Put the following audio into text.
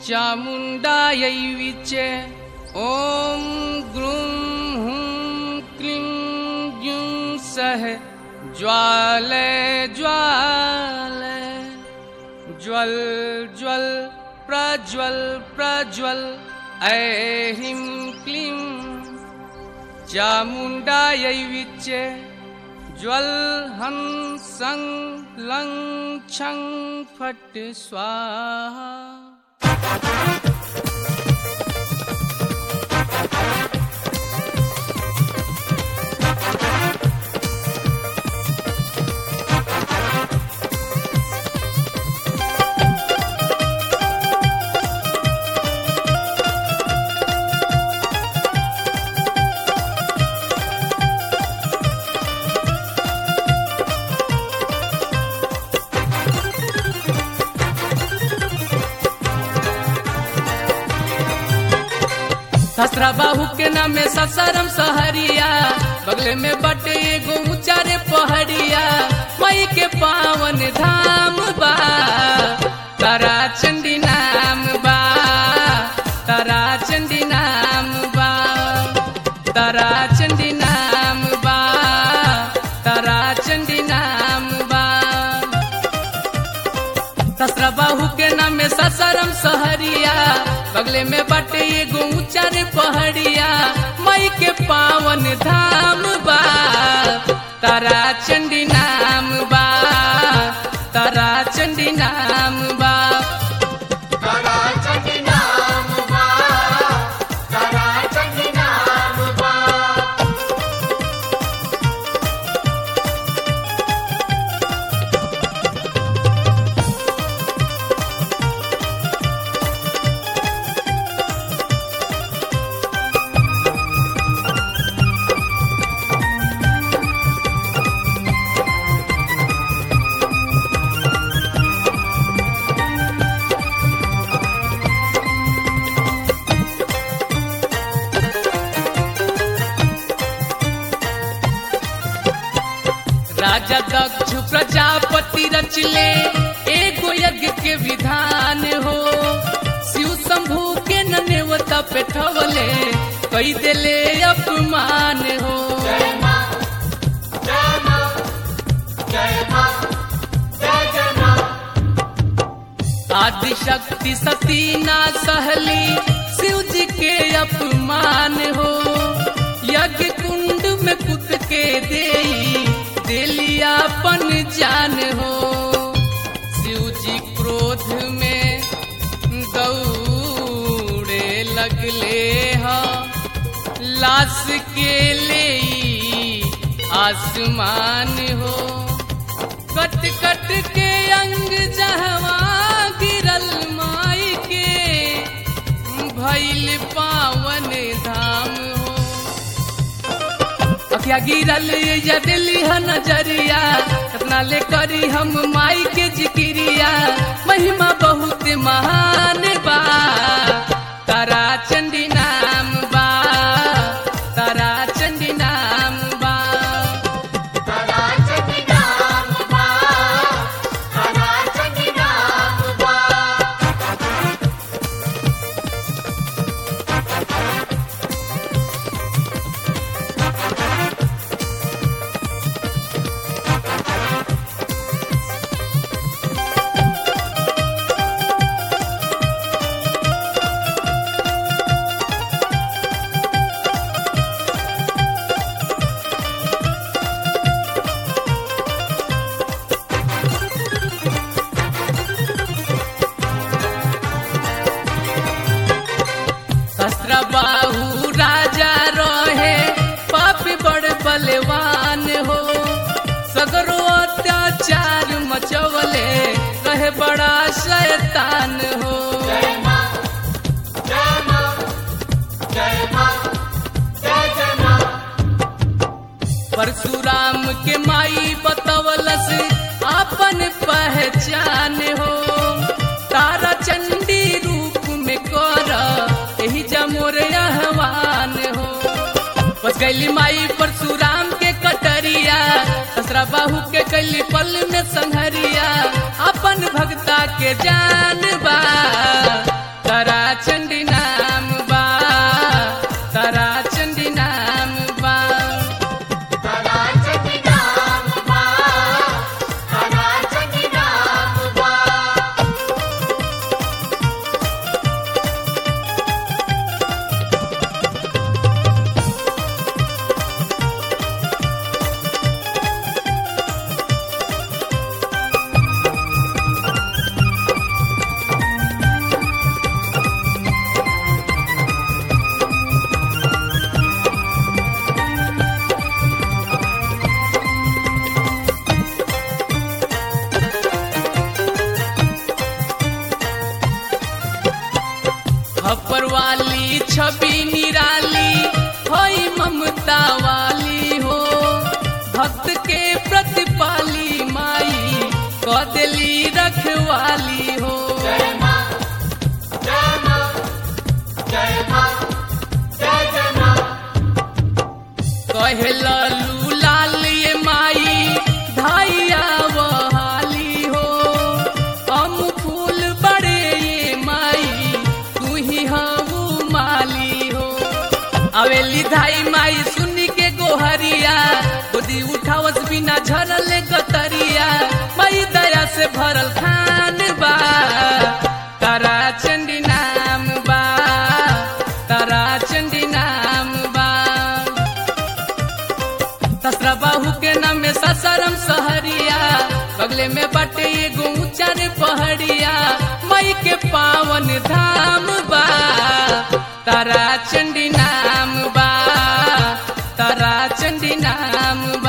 चामुण्डायै विचे ॐ ग्रूं हुं क्लीं ग्यूं सः ज्वालय ज्वालय ज्वल ज्वल प्रज्वल प्रज्वल ऐहिं क्लीं चामुण्डायै विचे ज्वल हं सं लं छं फट् स्वाहा ससरा बाहू के नामे ससरम सहरिया बगले में बटे एगो ऊंचारे पहड़िया मई के पावन धाम बा तारा चंडी नाम बा तारा चंडी नाम बा तारा चंडी नाम बा तारा चंडी नाम बा ससरा बाहू के नामे ससरम सहरिया बगले में बटे एगो ऊंचा रे पहाड़िया मई के पावन धाम बा तारा चंडी नाम बा तारा चंडी नाम बा तारा चंडी नाम बा तारा चंडी नाम बा राजा दक्ष प्रजापति रचले एगो यज्ञ के विधान हो शिव शंभू के ननेवता पेठवले कई देले अपमान हो जय मां जय मां जय मां जय जय मां आदि शक्ति सती ना सहली शिव जी के अपमान हो यज्ञ कुंड में कुत के दे दिलियापन जान हो शिव जी क्रोध में दौड़े लगले हा लाश के ले आसमान हो कट कट के अंग जहवा गिरल माई के भैल पावन धाम हो अखिया गिरल जदली ह नजरिया कितना ले करी हम माई के जिक्रिया महिमा बहुत महान बा तारा चंडी नाम बा तारा चंडी नाम बा तारा चंडी नाम बा तारा चंडी नाम बा शस्त्र बाहू राजा रहे पापी बड़ बलवान हो सगरो अत्याचार मचवले कहे बड़ा शैतान हो जय मां जय मां जय मां जय जय मां परशुराम के माई बतवलस आपन पहचान हो तारा चंडी रूप में कर यही जमोर आह्वान हो बस गैली माई परशुराम के कटरिया ससरा बाहू के कैली पल में संहरिया अपन भक्ता के जान बा वाली हो जय मां जय मां जय मां जय जय मां कहे ललू लाल ये माई धाइया बहाली हो हम फूल बड़े ये माई तू ही हऊ माली हो अवेली धाई माई सुनी के गोहरिया गोदी उठावस बिना झरल गतरिया माई दया से भरल खान बा तारा चंडी नाम बा तारा चंडी नाम बा ससरा बाहू के नाम में ससरम सहरिया बगले में बटे एगो ऊंचा रे पहाड़िया मई के पावन धाम बा तारा चंडी नाम बा तारा चंडी नाम बा